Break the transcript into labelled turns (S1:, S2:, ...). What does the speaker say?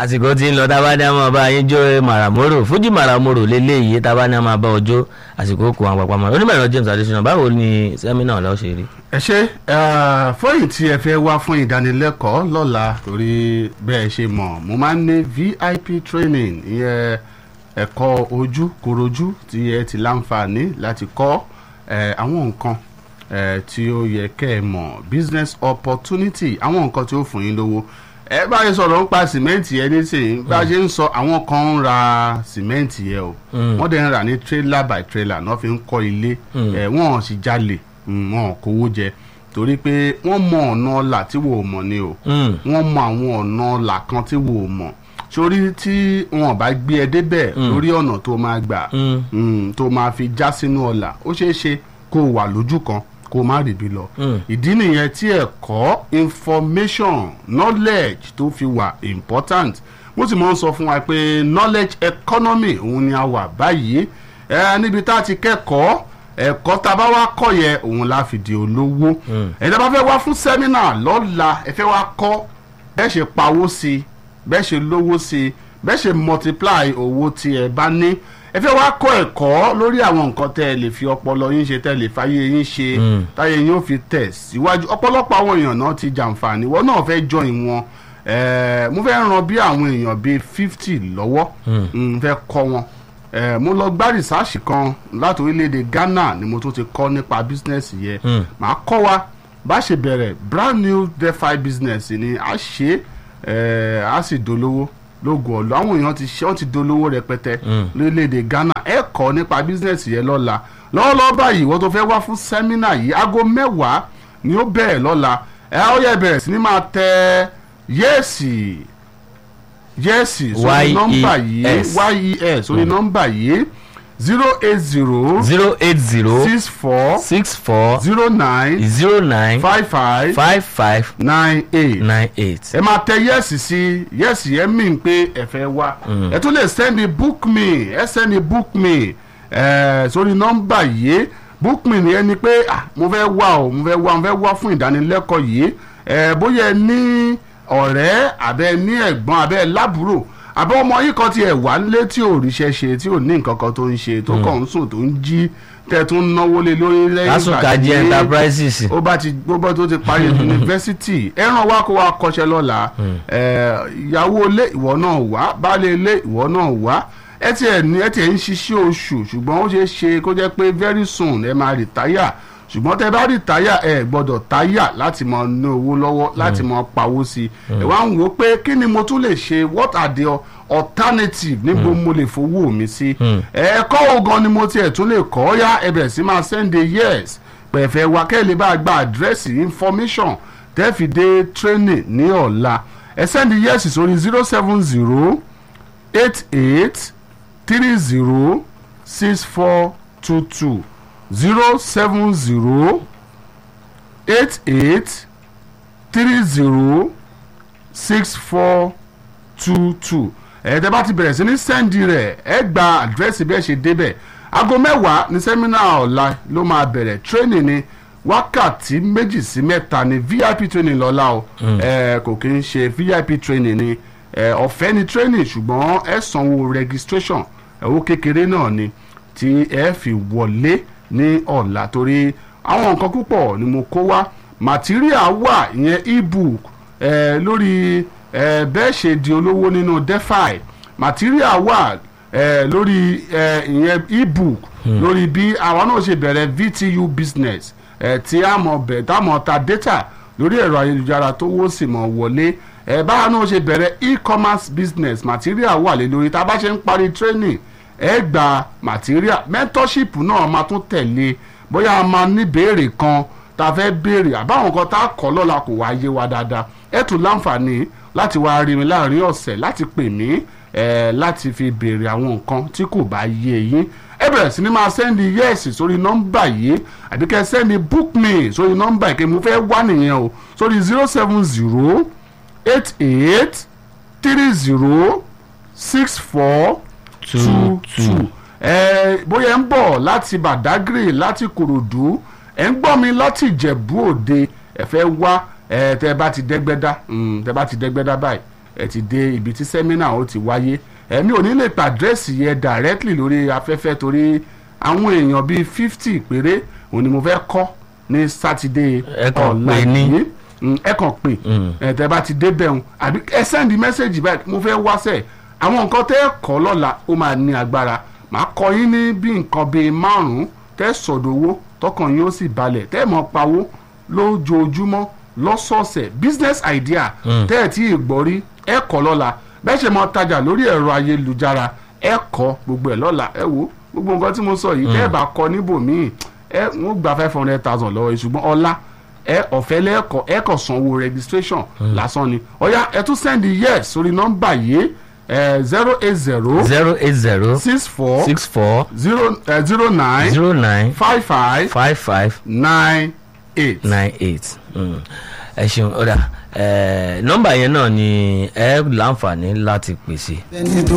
S1: àsìkò tí ń lọ tá a bá ní a máa bá yín jó màràmórò fújì màràmórò lélẹ́yìí tá a bá ní a máa bá ọjọ́ àsìkò kò àwọn àpapọ̀ onímọ̀ ẹ̀rọ James Adesina báwo ni sẹ́mínà ọ̀la ó ṣe rí.
S2: ẹ ṣe fọyín tí ẹ fẹ́ wá fún ìdánilẹ́kọ̀ọ́ lọ́la torí bẹ́ẹ̀ ṣe mọ̀ mo máa ń ní VIP training ìyẹn ẹ̀kọ́ ojú korojú tí ẹ ti láǹfààní láti kọ́ eh, àwọn nǹkan eh, tí ó yẹ kẹ́ ẹ mọ̀ business opportunity àwọn nǹkan tí ó fún yín lówó ẹ bá yẹ sọ̀rọ̀ ń pa sìmẹ́ǹtì yẹn nísìnyí bá a ṣe ń sọ àwọn kan ń ra sìmẹ́ǹtì yẹn o wọ́n dẹ̀ ń rà ní trailer by trailer náà fi ń kọ́ ilé ẹ̀ wọ́n sì jalè wọn ò kówó jẹ torí pé wọ́n mọ ọ̀nà ọ̀la tí wò ó mọ̀ ni o wọ́n mọ àwọn ọ̀nà ọ̀la kan tí wò ó mọ̀ sórí tí wọn bá gbé ẹ débẹ̀ lórí ọ̀nà tó máa gbà tó máa fi já sínú ọ̀la ó ṣeé ṣe kó o wà lójú kan kó o má rìbí lọ. ìdí nìyẹn tí ẹ̀kọ́ information knowledge tó fi wà important mo sì máa ń sọ fún wa pé knowledge economy òun ni a wà báyìí ẹ níbi tá a ti kẹ́kọ̀ọ́ ẹ̀kọ́ tá a bá wá kọ́ yẹ òun la fi di olówó ẹ̀dá bá fẹ́ wá fún sẹ́mínà lọ́la ẹ fẹ́ wá kọ́ bẹ́ẹ̀ ṣe pawó sí i bẹ́ẹ̀ ṣe lówó sí i bẹ́ẹ̀ ṣe multiply owó tí ẹ bá ní ẹ fẹ́ wá kọ́ ẹ̀kọ́ lórí àwọn nǹkan tẹ́ ẹ lè fi ọpọlọ yín ṣe tẹ́ ẹ lè fàyè yín ṣe táyé yín ó fi tẹ̀ síwájú ọ̀pọ̀lọpọ̀ àwọn èèyàn náà ti jàǹfààní wọn náà fẹ́ join wọn mo fẹ́ ràn bí àwọn èèyàn bíi fifty lọ́wọ́ n fẹ́ kọ́ wọn mo lọ gbá rìsáàsì kan láti orílẹ̀-èdè Ghana ni mo tún ti kọ́ nípa bísínẹ́sì yẹn màá kọ́ wa bá ṣe bẹ̀rẹ̀ brand new defi business ni a ṣe a sì dolówó lóògùn ọ̀lọ́ àwọn èèyàn ti ṣe wọ́n ti dolówó rẹpẹtẹ lórílẹ̀‐èdè Ghana ẹ kọ́ nípa bísíǹnẹ̀sì yẹn lọ́la lọ́wọ́lọ́wọ́ báyìí wọ́n tó fẹ́ wá fún sẹ́mínà yìí aago mẹ́wàá ni ó bẹ̀rẹ̀ lọ́la ẹ ó yẹ bẹ̀rẹ̀ sí ni máa tẹ yẹ́ẹ̀sì yẹ́ẹ̀sì sórí nọ́mbà yìí yes sórí nọ́mbà yìí zero eight zero
S1: zero eight zero
S2: six four
S1: six four
S2: zero nine
S1: zero nine
S2: five five
S1: five five
S2: nine eight
S1: nine eight.
S2: ẹ máa tẹ yẹ́sì sí yẹ́sì yẹn mí pé ẹ fẹ́ wá ẹ tún lè sẹ́ni book me ẹ sẹ́ni book me ẹ sórí nọ́mbà yìí book me ni ẹni pé ah mo fẹ́ wá o mo fẹ́ wá mo fẹ́ wá fún ìdánilẹ́kọ̀ọ́ yìí ẹ bóyá ẹ ní ọ̀rẹ́ àbẹ́ ní ẹ̀gbọ́n àbẹ́ lábúrò àbẹ́ ọmọ yìí kan tiẹ̀ wà nílé tí ò ríṣẹ́ ṣe tí ò ní nǹkan kan tó ń ṣe tó kàn ń sùn tó ń jí tẹ tún náwó lé lórí lẹ́yìn
S1: lásùkàjì enterprises.
S2: ó bá ti gbogbo tó ti parí yunifásitì ẹran wa kó wa kọ́ṣẹ́ lọ́la ìyàwó ilé ìwọ náà wá baálé ilé ìwọ náà wá ẹ ti ẹ ní ẹ ti ẹ ń ṣiṣẹ́ oṣù ṣùgbọ́n ó ṣeé ṣe kó jẹ́ pé very soon ẹ máa rìtáyà ṣùgbọ́n tẹ bá rìtáyà ẹ gbọ́dọ̀ táyà láti máa ná owó lọ́wọ́ láti máa pawó sí i ẹ wá ń wò pé kí ni mo tún lè ṣe what are the alternative níbo mo lè fowó mi sí ẹ̀ẹ́kọ́ wo gan ni mo tiẹ̀ tún lè kọ́ ya ẹ bẹ̀rẹ̀ sí máa send a yes pẹ̀fẹ́ wa kẹ́ ẹ lè bá gba àdírẹ́sì information tẹ́ fi dé training ní ọ̀la ẹ send yes sórí zero seven zero eight eight three zero six four two two zero seven zero eight eight three zero six four two two ẹ̀ẹ́dẹ́ bá ti bẹ̀rẹ̀ sí ní sẹ́ndì rẹ̀ ẹ gba àdírẹ́sì bí ẹ ṣe débẹ̀ aago mẹ́wàá ní sẹ́mínà ọ̀la ló máa bẹ̀rẹ̀ tírénì ni wákàtí méjì sí mẹ́ta ni vip training lọ́la o ẹ kò kí ń ṣe vip training ni ọ̀fẹ́ ni training ṣùgbọ́n ẹ sanwó registration owó kékeré náà ni tí ẹ fi wọlé ní ọ̀la torí àwọn nǹkan púpọ̀ ni mo kó wá material wà ìyẹn ebook ẹ lórí ẹ bẹ́ẹ̀ ṣe di olówó nínú defi material wà ẹ lórí ẹ ìyẹn ebook lórí bí àwa náà ṣe bẹ̀rẹ̀ VTU business ẹ tí a mọ̀ bẹ̀ tá a mọ̀ ta data lórí ẹ̀rọ ayélujára tó wó sì mọ̀ wọlé ẹ báwa náà ṣe bẹ̀rẹ̀ e-commerce business material wà lé lórí tá a bá ṣe ń parí training ẹ gba material mentorship náà máa tún tẹ̀lé bóyá a máa ní béèrè kan tá a fẹ́ béèrè àbáwọn kan tá a kọ́ lọ́la kò wá yé wa dáadáa ẹ tún láǹfààní láti wá rí mi láàrin ọ̀sẹ̀ láti pè mí ẹ láti fi béèrè àwọn nǹkan tí kò bá yé yín ẹ bẹ̀rẹ̀ sí ni máa sẹ́ndì yẹ́ẹ̀sì sórí nọ́mbà yìí àbí kẹ́ sẹ́ndì book me sórí nọ́mbà yìí kí mo fẹ́ wá nìyẹn o sórí zero seven zero eight eight three zero six four two two ẹ bóyá ń bọ̀ láti Badagry láti Kòròdú ẹ ń gbọ́ mi láti Ìjẹ̀bú Òde ẹ fẹ́ wá ẹ tẹ bá ti dẹ́gbẹ́dá tẹ bá ti dẹ́gbẹ́dá báyìí ẹ ti dé ibi tí sẹ́mínà ó ti wáyé ẹ̀mí ò ní lè pa àdírẹ́sì yẹn directly lórí afẹ́fẹ́ torí àwọn èèyàn bíi fifty péré òun ni mo fẹ́ kọ́ ní sátidé
S1: Ẹ kàn pè ní.
S2: yìí Mm, ẹ kàn pè ẹ tẹ bá ti débẹ̀ ń àbí ẹ sẹ́ndì mẹ́sẹ̀gì báyìí mo fẹ́ wáṣẹ̀ àwọn nǹkan tẹ́ ẹ kọ́ lọ́la ó máa ní agbára màá kọ́ yín ní bí nǹkan bíi márùn-ún tẹ́ sọ̀dọ̀wọ́ tọkàn yín ó sì balẹ̀ tẹ́ ẹ mọ̀ pawó lójoojúmọ́ lọ́sọ̀ọ̀sẹ̀ business idea tẹ́ ẹ tí ì gbọ́ rí ẹ kọ́ lọ́la bẹ́ẹ̀ ṣe máa tajà lórí ẹ̀rọ ayélujára ẹ kọ́ gbogbo ẹ̀ lọ́la ẹ wo gbogbo nǹkan tí mo sọ yìí tẹ́ ẹ bá kọ́ níbòmíì ẹ wọ́n gba five hundred thousand lọ́wọ́ yìí ṣùgbọ́n ọlá ẹ ọ̀fẹ́ lẹ́ẹ̀kọ́ ẹ kàn sanwó registration lásán ni ọ̀ya ẹ tún send yes sórí nọ́mbà yìí zero eight zero
S1: zero eight zero
S2: six four
S1: six four
S2: zero zero nine
S1: zero nine
S2: five five
S1: five five
S2: nine eight.
S1: nine eight ẹ ṣeun ọ̀dà nọ́mbà yẹn náà ni ẹ láǹfààní láti pèsè.
S3: ẹni tó